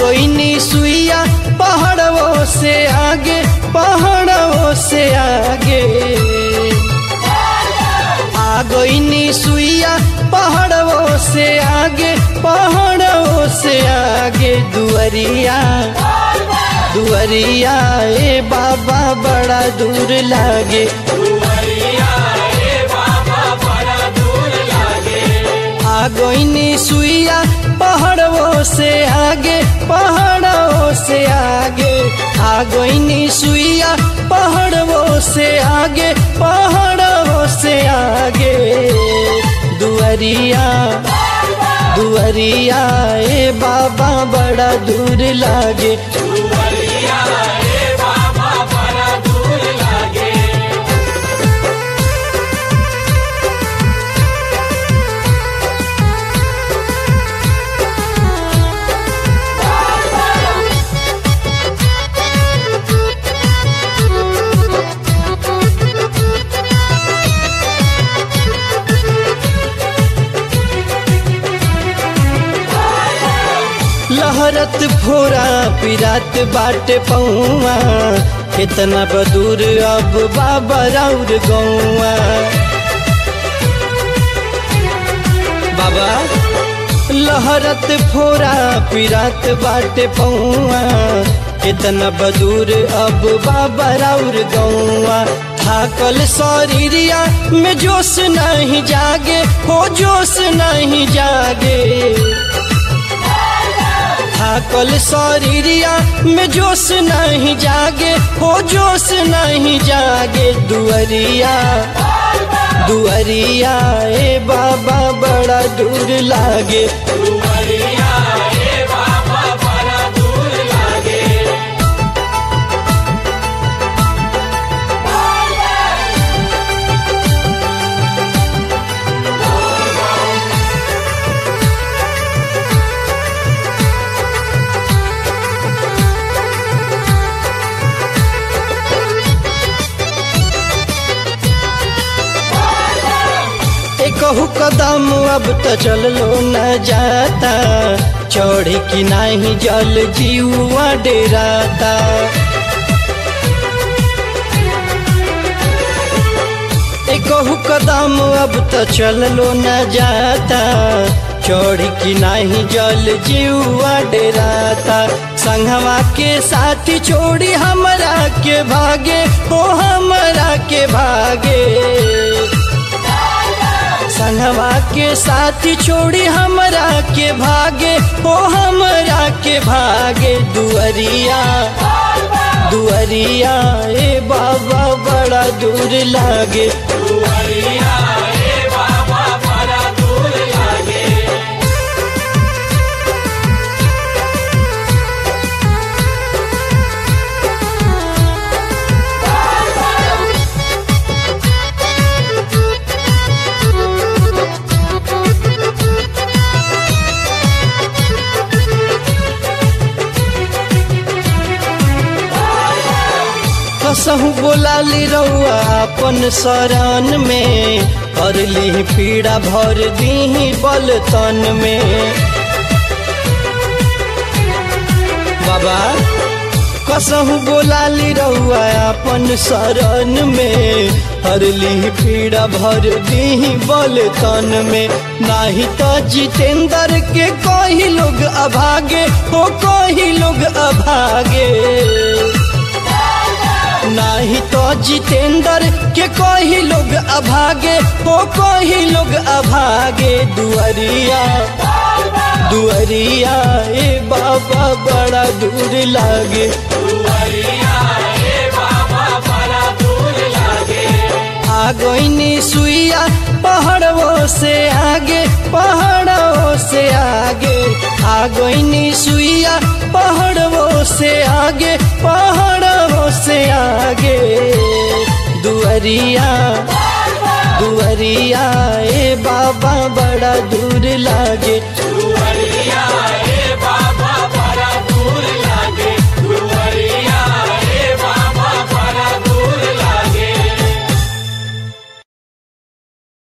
गईनी सुइया पहाड़ों से आगे पहाड़ों से आगे आ गईनी सुइया पहाड़ों से आगे पहाड़ों से आगे दुअरिया दुअरिया ए बाबा बड़ा दूर लागे आ गईनी सुइया पहाड़ों से आगे पहाड़ों से आगे आ गईनी सुइया पहाड़ों से आगे पहाड़ों से आगे दुअरिया दुअरिया ए बाबा बड़ा दूर लागे लहरत फोरा पिरात बाटे पौआ कितना बदूर अब बाबा राउर गौआ बाबा लहरत फोरा पिरात बाटे पौआ कितना बदूर अब बाबा राउर गौआ थाकल शरीरिया में जोश नहीं जागे हो जोश नहीं जागे थाकल शरीरिया में जोश नहीं जागे हो जोश नहीं जागे दुअरिया दुअरिया ए बाबा बड़ा दूर लागे कहू कदम अब तो चललो न जाता चौड़ी की नाही जल जीवा डेराता कहू कदम अब तो चललो न जाता चौड़ी की नाही जल जीवा डेराता संगवा के साथी छोड़ी हमरा के भागे हो हमरा के भागे संगवा के साथी छोड़ी हमरा के भागे ओ हमरा के भागे दुअरिया दुअरिया ए बाबा बड़ा दूर लागे कसहू बोलाली रउआ अपन शरण में कर ली पीड़ा भर दी बल तन में बाबा कसहू बोलाली रउआ अपन शरण में हर ली पीड़ा भर दी बल तन में नाही तो जितेंद्र के कही लोग अभागे हो कही लोग अभागे नाही तो जितेंद्र के कोई लोग अभागे हो कोई लोग अभागे दुअरिया दुअरिया ए बाबा बड़ा दूर लागे आ गईनी सुइया पहाड़ों से आगे पहाड़ों से आगे आ गईनी सुइया पहाड़ों से आगे पहाड़ों से आगे दुअरिया दुअरिया ए बाबा बड़ा दूर लागे दुआरिया